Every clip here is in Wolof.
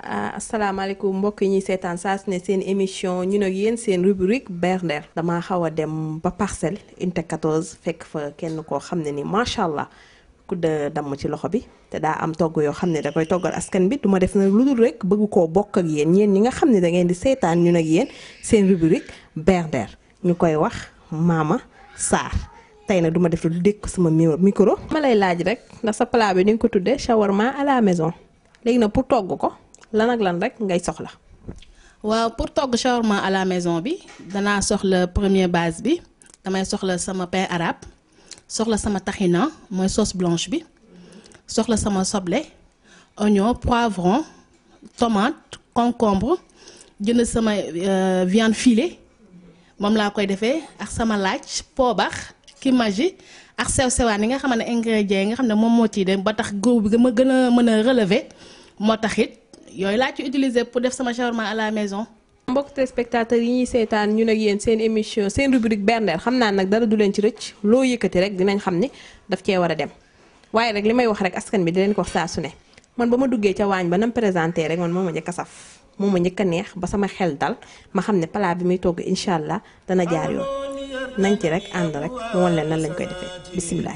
asalaamaaleykum mbokk yi ñuy seetaan saa su ne seen émission ñun ak yéen seen rubrique berndeel damaa xaw a dem ba parcelle unité 14 fekk fa kenn koo xam ne ni macha allah ku de damm ci loxo bi te daa am togg yoo xam ne da koy toggal askan bi duma def na lu dul rek bëgg koo bokk ak yéen ñeen ñi nga xam ne da ngeen di seetaan ñun ak yéen seen rubrique berndeel ñu koy wax Mama Sarr tey nag duma def lu dékk sama micro. ma lay laaj rek ndax sa plat bi ni nga ko tuddee shawarma à la maison léegi nag pour togg ko. lan ak lan rek ngay soxla. waaw pour togg shawarma à la maison bi danaa soxla première base bi damay soxla sama pain arabe soxla sama tahina mooy sauce blanche bi soxla sama soble oignon poivron tomate concombre jënd sama viande filée moom laa koy defee ak sama laaj poobax kimaji ak sew sewaan yi nga xam ne ingrédients yi nga xam ne moom moo ciy dem ba tax góob bi ma gën a mën a relever moo tax it yooyu laa ci utiliser pour def sama shawarma à la maison. mbokk téléspectateurs yi ñuy seetaan ñun ak yéen seen émission seen rubrique berndeel xam naa nag dara du leen ci rëcc loo yëkkati rek dinañ xam ni daf cee war a dem waaye rek li may wax rek askan bi di leen ko wax saa su ne man ba ma duggee ca waañ ba nam présenté rek man moo ma njëkk a saf moo ma njëkk a neex ba sama xel dal ma xam ne plat bi muy togg incha allah dana jaar yoon nañ ci rek ànd rek mu wan leen nan lañ koy defee bisimilah.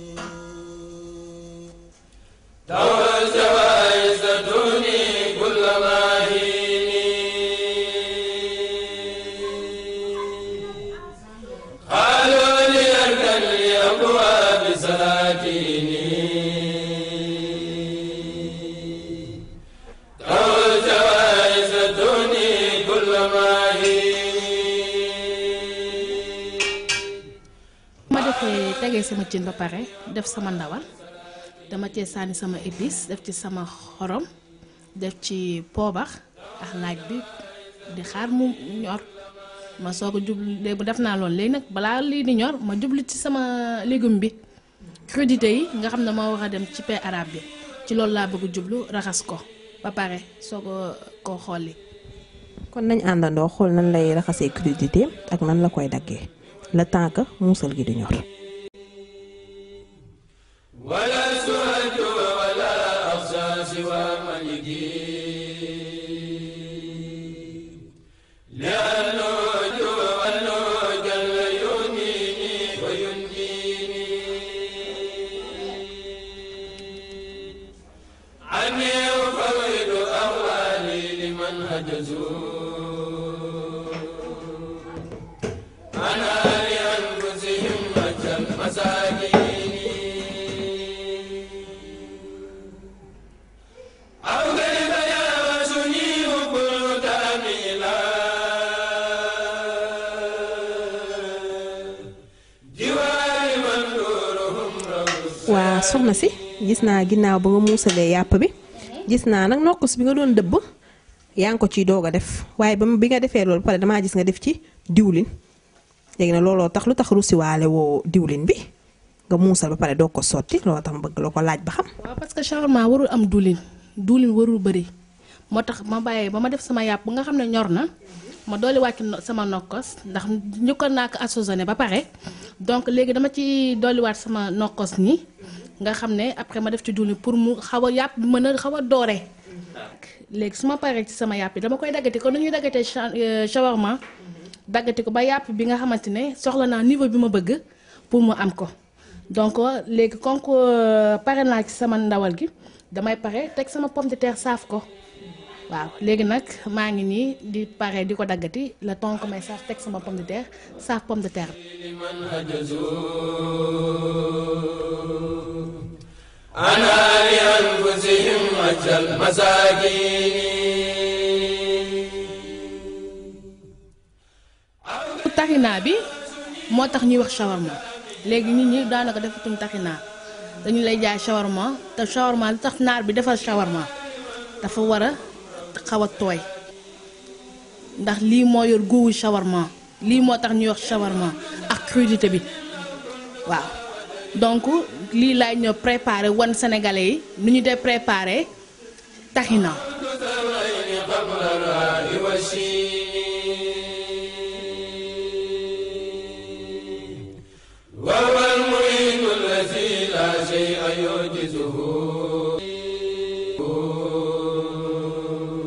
tegee sama cin ba pare def sama ndawal dama cee sànni sama épice def ci sama xorom def ci poobax ak laaj bi di xaar mu ñor ma soog a jublu léegi bu def naa loolu léegi nag balaa lii di ñor ma jublu ci sama légume bi crudité yi nga xam ne moo war a dem ci pain arabe bi ci loolu laa bëgg jublu raxas ko ba pare soog a koo xolli kon nañ àndandoo xool nan lay raxasee crudité ak nan la koy daggee le temps que muusal gi di ñor ولا سؤال ولا أخشى سوى ملكي لأنه أنه جل يغنيني وينجيني عني أفوض أهوالي لمن هجزوا أنا لأنفسهم أجل مساكين waa soxna si gis naa ginnaaw ba nga muusalee yàpp bi gis naa nag nokkus bi nga doon dëbb yaa ngi ko ciy doog a def waaye ba bi nga defee loolu pare damaa gis nga def ci diwlin léegi nag looloo tax lu tax rusiwaale woo diwlin bi nga muusal ba pare doog ko sotti looloo tax ma bëgg la ko laaj ba xam. waaw parce que shawarma warul am diwlin diwlin warul bëri moo tax ma bàyyee ba ma def sama yàpp ba nga xam ne ñor na ma dooli wàcc sama nokkos ndax njëkkoon naa ko assaisonné ba pare donc léegi dama ci dolliwaat sama nokkos nii nga xam ne après ma def ci diwlin pour mu xaw a yàpp bi mën a xaw a doore léegi su ma paree ci sama yàpp bi dama koy daggati ko nu ñuy daggatee shawarma daggati ko ba yàpp bi nga xamante ne soxla naa niveau bi ma bëgg pour mu am ko donc léegi comme que pare naa ci sama ndawal gi damay pare teg sama pomme de terre saaf ko waaw léegi nag maa ngi nii di pare di ko daggati le temps que may saaf teg sama pomme de terre saaf pomme de terre. لمن هجزوا أنا لأنفسهم أجل مساكين taxinaa bi moo tax ñuy wax shawarma léegi nit ñi daanaka defatuñ taxinaa dañu lay jaay shawarma te shawarma li tax naar bi defal shawarma dafa war a xaw a tooy ndax lii moo yor góowu shawarma lii moo tax ñuy wax shawarma ak crudité bi waaw donc lii laay ñëw préparé wan sénégalais yi nu ñu dee préparé taxina ثمين قبل الراء والشين وهو المعين الذي لا شيء يعجزه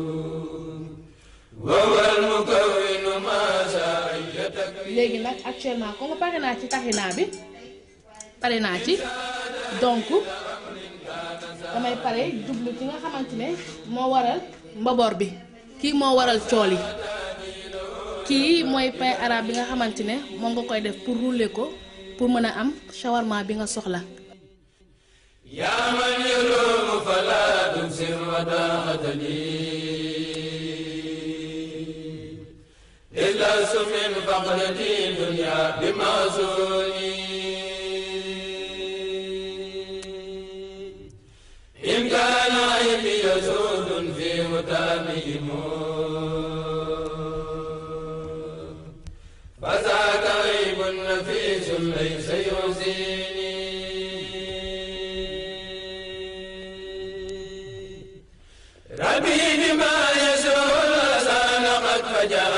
léegi nag actuellement comme pare naa ci taxinaa bi pare naa ci donc damay pare jublu ci nga xamante ne moo waral mbaboor bi kii moo waral cool yi kii mooy pain arabe bi nga xamante ne moom nga koy def pour rouler ko pour mën a am shawarma bi nga soxla yaa man yaluumu falaa tubsir wadaaxatani islasu min faqrati dunya bi maasuni in kaana aybi yasuudun fi mutaamihim فذاك عيب نفيس ليس يحزنني ربي بما يسر الأذان قد فجأ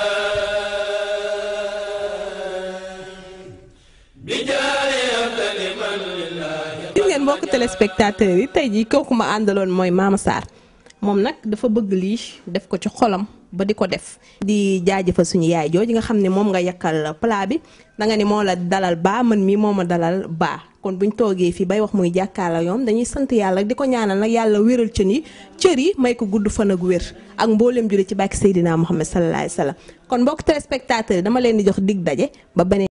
بجاه أفضل من لله gis ngeen mbokk téléspectateurs yi tey jii kooku ma àndaloon mooy Mama Sarr moom nag dafa bëgg lii def ko ci xolam ba di ko def di jaajëfal suñu yaay jooju nga xam ne moom nga yakkal plat bi da nga ni moo la dalal baa man mii moo ma dalal baa kon buñ toogee fii bay wax muy jàkkaarloo yoon dañuy sant yàlla di ko ñaanal nag yàlla wéral cën yi cër yi may ko gudd fan ak wér ak mbooleem jure ci bàkki Seydina Muhammad sallallahu alayhi wa sallam kon mbokk téléspectateurs yi dama leen di jox dig daje ba beneen